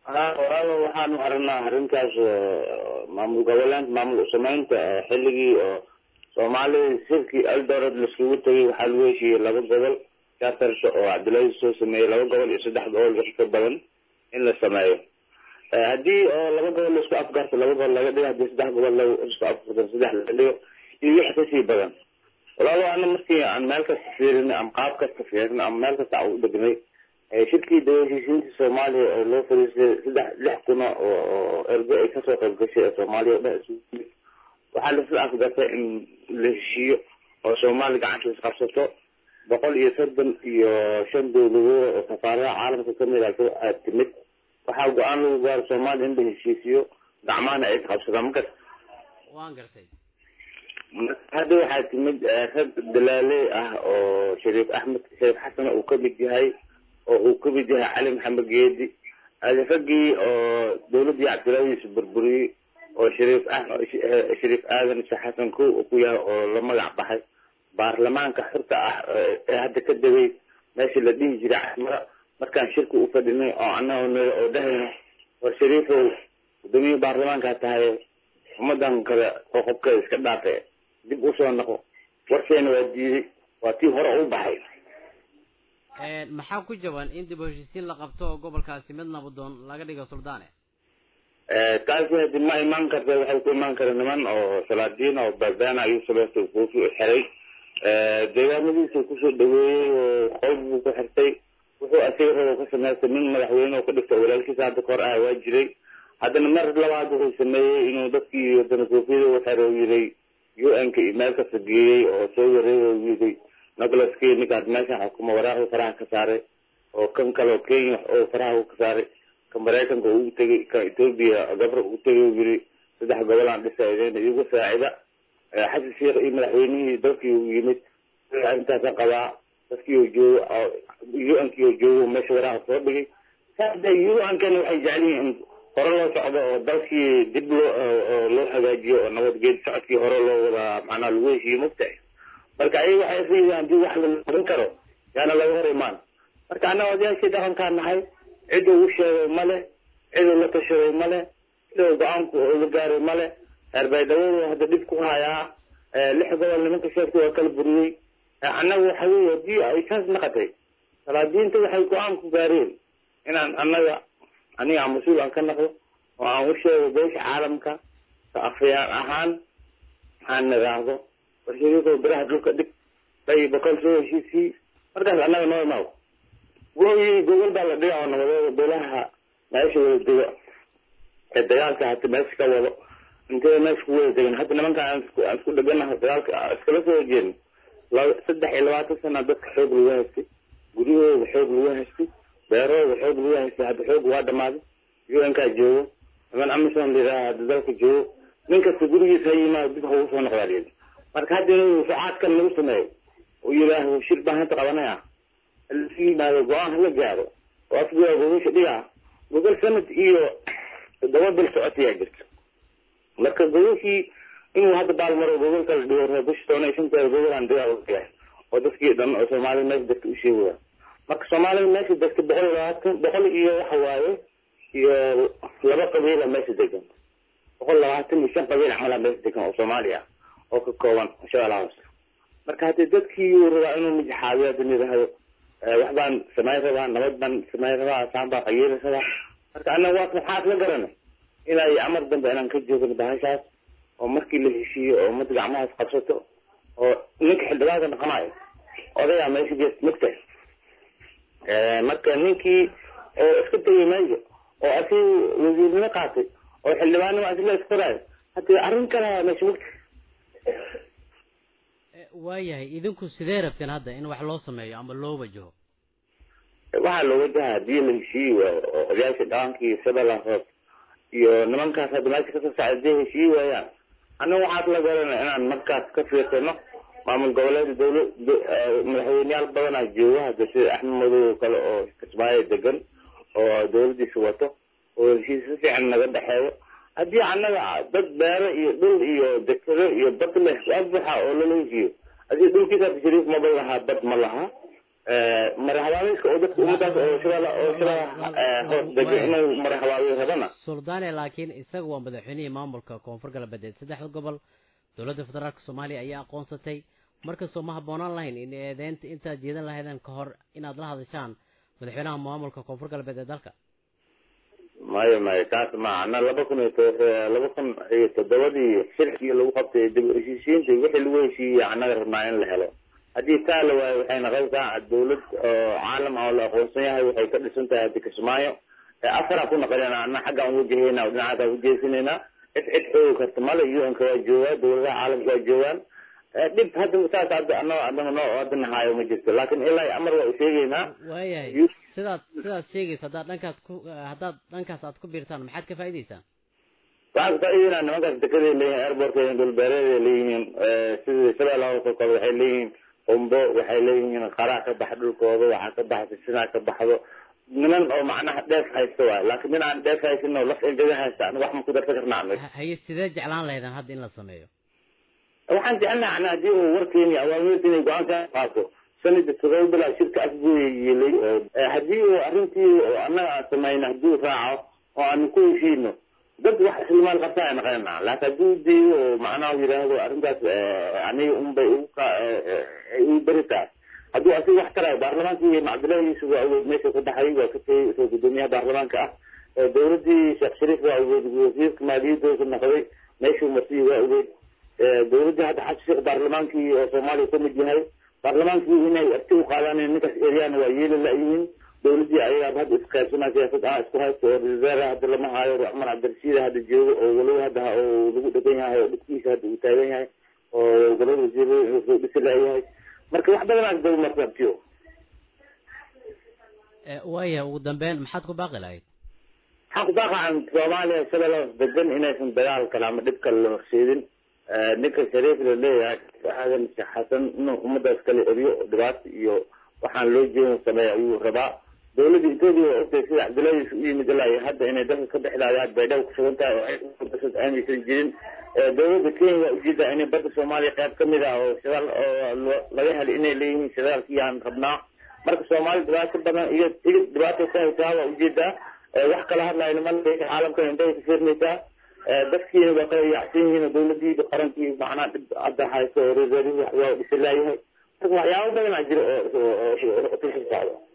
ha walaalo waxaanu aragnaa arrintaas maamul goboleed maamul sameynta xilligii oo soomaalida shirkii eldoret laiskugu tegay waxaa lagu heshiiyey laba gobol charterka oo cabdullaahi soo sameeyey laba gobol iyo saddex gobol wix ka badan in la sameeyo haddii oo laba gobol laisku afgarto laba gobol laga dhigo haddii saddex gobol laisku afgarto saddex laga dhigo iyo wix kasii badan walaalo ana markii aan meel kasta fiirinay ama qaab kasta fiirinay ama meel kasta aan u dhegnay shirkii dawashisiinta soomaaliya oo loo fadhiistay saddex lix kuna oo ergo ay kasoo qayb gashay ee soomaaliya o dhan isugu yimid waxaa laisla afgartay in la heshiiyo oo soomaaliya gacanta isqabsato boqol iyo soddon iyo shan dowladood oo safaaradaha caalamka kamid a timid waxaa go-aan lagu gaaro soomaaliya in la heshiisiyo gacmahana ay isqabsadaan ma garta waan gartay hadda waxaa timid rag dalaaley ah oo shariif axmed shariif xasan uu kamid yahay oo uu kamid yahay cali maxamed geedi raggii oo dawladdii cabdilaahiis burburiyey oo shariif shariif aadan sheekh xasan kow ku yahay oo la magac baxay baarlamaanka xurta ah ee hadda ka degay meeshii la dhihi jiray casmara markaan shirka u fadhinay oo annaga niri oo dhahayno war shariifow gudoomiyihii baarlamaankaa tahay ummadan kale qoqobkeeda iska dhaafe dib usoo noqo warkeena waa diiday waa tii hore u baxay maxaa ku jaban in dib u heshiisiin la qabto oo gobolkaasi mid nabadoon laga dhigo suldaane taasi hadi ma imaan karta waxay ku imaan kara niman oo salaadiin oo baabana ayuu saleeto koofi u xiray deegaamadiisa kusoo dhaweeyey oo qolb buu ku xirtay wuxuu asiga rabo ka samaystay nin madaxweyne oo ka dhigta walaalkiisa hadda kahor ah waa jiray haddana mar labaad wuxuu sameeyey inuu dadkii wadana koofiyada u xiro yiray u n ka iyo meel kasta geeyey oo soo wareey oo yiday nicolas key ninkaas meeshan xukuma waraaqu faraha ka saaray oo kan kaleo kenya oo faraha ka saaray ka maraykanka ugu tegay ka etoobiya gabra ugu tegay u yiri saddex gobolaan dhisaydeen iyagu saacida xasan sheekh iyo madaxweynihii dalkii u yimid arrintaasa qabaa dadkii oo joogo u n kii oo joogo meesha waraaqa soo dhigay saada u n kana waxay jecel yihiin hore loo socdo oo dalkii dib loo loo hagaajiyo oo nabadgeed socodkii hore loo wadaa macnaha lagu heshiiyo mogtahay marka ayaga waxay isleeyihiin haddii wax la noqon karo yaana laga hor imaan marka annaga odayaashii dhaqankaa nahay cid ugu sheegay male cid uu la tashaday male cid uu go-aanku uga gaaray male reerbaydhawadu hadda dhib ku hayaa lix gobol nimanka sheegtay waa kala buriyey annaga waxa weye haddii ay saas naqatay salaadiinta waxay go-aan ku gaareen inaan annaga aniga aan mas-uul aan ka naqdo oo aan u sheego beesha caalamka ka afayaan ahaan aan niraahdo warshariiko biraha dhulka dhig bay boqol soo heshiisii markaas annaga noo imaado wuxuu gogol baa la dhiga oo nabadeeda beelaha meesha wada dego ee dagaalka hata meesha ka wado intee meesha ku wada degan hadda nimanka aan isku dheganaha dagaalka iskala soo horjeedno saddex iyo labaatan sana dadka xoog lagu haystay guryahooda xoog lagu haystay beerahooda xoog lagu haystay hadda xoog waa dhamaaday u n kaa joogo niman amison layidhaha hadda dalka joogo nin kasta gurigiisa ha yimaado dib haugu soo noqdaa layidhi marka hadda inuu sacaadkan lagu sameeyo uu yidhaaho shir baan hadda qabanaya lasu yimaado go-aan hala gaaro oo afguaa gogasha dhigaa gogol sanad iyo toddoba bil socotayaa jirta marka gogashii inuu hadda baalmaro gogol kala dhigo bisha toban iyo shanteeda gogolaan dhigaa yahay oo dadkii dhan oo soomaalida meesha degta u sheegaya marka soomaalida meesha degta boqol iyo labaatan boqol iyo waxa waaye iyo laba qabiila meesha degan boqol labaatan iyo shan qabiil camalaa meesha degan oo soomaali ah oo ka kooban shabeellaha hoose marka haddii dadkii uu rabaa inuu mijxaabiyo hadda nidhaahdo wax baan samayn rabaa nabad baan samayn rabaa saan baan qayiiri rabaa marka annaga waa maxaad la garanay ilaa iyo amar dambe inaan ka joogno bahashaas oo markii la heshiiyo oo ummadda gacmahaas qabsato oo ninka xildhibaanka dhaqanayo odayaa meesha gees mugtay marka ninkii oo iska tegay meesha oo asii wasiirnimo qaatay oo xildhibaannimo asla iskoraayo hadii arrin kale meesha mugtay waayahay idinku sidee rabteen hadda in wax loo sameeyo ama loo wajaho waxaa loo wajaha haddii la heshiiyi waayo oo odayaasha dhaqankii shabeellaha hoos iyo nimankaas hadda meesha kasoo socda hadday heshiiyi waayaan annaga waxaad la garanay inaan markaas ka fiirsano maamul goboleeda dawla madaxweyneyaal badanaa jooga hadda sida axmed madow oo kale oo kismaayo degan oo dawladdiisa wato oo heshiis si fiican naga dhexeeyo haddii annaga dad beero iyo dhul iyo dekado iyo bad leh waa buxa oo lala heshiiyo haddii dhulkiisa shariif maba lahaa bad ma laha marahabaabiska oo dadka ummadaas oo shirada oo shirada hoos degan inuu marahabaabiyo rabana suldaane laakiin isaga waa madaxweynihii maamulka koonfur galbeed saddexda gobol dowladda federaalka soomaaliya ayaa aqoonsatay markastoo ma habboonaan lahayn in eedeynta intaad jeedan lahaydeen ka hor inaad la hadashaan madaxweynaha maamulka koonfur galbeed ee dalka mayo mayo kaas ma ana laba kun iyo laba kun iyo toddobadii shirkii lagu qabtay dib u heshiisiinta wixii lagu heshiiyey annaga rabnaa in la helo haddii taa la waayo waxay noqonaysaa dawlad oo caalam ah oo la aqoonsan yahay waxay ka dhisan tahay haddi kismaayo afaraa ku noqonayna ana xaggaan wajahayna oo dhinacaas ujeesinaynaa cid cid xoogi karta male un-ka waa joogaa dawladaha caalamka waa joogaan dhib hadda saas hadda ano anaga noo hadda nahaayo ma jirto laakiin ilaa amar waa u sheegaynaa waayahay sidaad sidaad sheegaysa haddaad dhankaas ku haddaad dhankaas aad ku biirtaan maxaad ka faa'idaysaan waxaan ka faa'idaynaa nimankaas dekeday leeyihin airportka dhulbeereeday leeyihiin sidii shabeella hoose kale waxay leeyihiin qumbo waxay leeyihiin qaraa ka bax dhulkooda waxaa ka baxda sinaa ka baxdo niman oo macnaha dheef haysta waay laakiin nin aan dheef haysan oo laf engega haysta aniga wax ma ku darsan karnaa anaga haye sidee jeclaan lahaydaan hadda in la sameeyo waxaan jecelnaha ana haddii uu warkeeni awaamirta inay go-aan ka qaato sanada todoba bilaa shirka afguya yeelay oo haddii uu arrintii oo annaga aan samayno haddii uu raaco oo aanu ku heshiino dad wax islimaal qabta ay naqanana laakiin haddii u deeyo oo macnaha yidhaahdo arrintaas aniga unbay ugu ka igu beri tahay hadduu asiga wax tarayo baarlamaanka iyo cabdillahi yuusuf waa awood meesha ku baxay waa ka tegey isoo guddoomiyaha baarlamaanka ah dawladdii sheekh shariif waa awood wasiirka maaliyadooda noqday meeshuu marsiyi waa awood dawladdii hadda xasan sheekh baarlamaankii oo soomaaliya ka mid yahay baarlamaankii inay arti u qaadaan ninkaas eryaana waa yeeli la-yihiin dawladdii ayagaa hadda isqaybsanaa siyaasad ah isku haysta oo reserve hadda lama hayo cumar cabdirashiid hadda joogo oo walow hadda oo lagu dhegan yahay oo dhibkiisa hadda uu taagan yahay oo golada wasiirada soo dhisi la-yahay marka wax badanaa daba martabtiyo waaya ugu dambeyn maxaad ku baaqi lahayd waxaan ku baaqaan soomaaliya shabeella degan inaysan dagaal kale ama dhib kale la horseedin ninka shariif la leeyahay aadan sheekh xasan inuu ummadaas kala eriyo dhibaato iyo waxaan loo jeedin sameeya ayuu rabaa dawladda etoobiya waa ogtahay sida cabdullahiis u yimid ilaa iyo hadda inay dalka ka bixlaayaan baydhabo ku sugan tahay oo aanaysan jirin dawladda kenya waa ujeedaa inay badda soomaaliya qayb ka mid ah oo shidaal oo laga helay inay leeyihiin shidaalkii aan rabnaa marka soomaali dhibaato badan iyo igid dhibaato ku haysaa waa ujeedaa wax kala hadlayo niman caalamkan indhahay ka fiirmaysaa dadkiina waa kala yaacsan yihiin dawladii qarankii macnaha dhib hadda hayso oo reservi waa dhisi laayahay marka waxyaabo badanaa jira oo oo socdo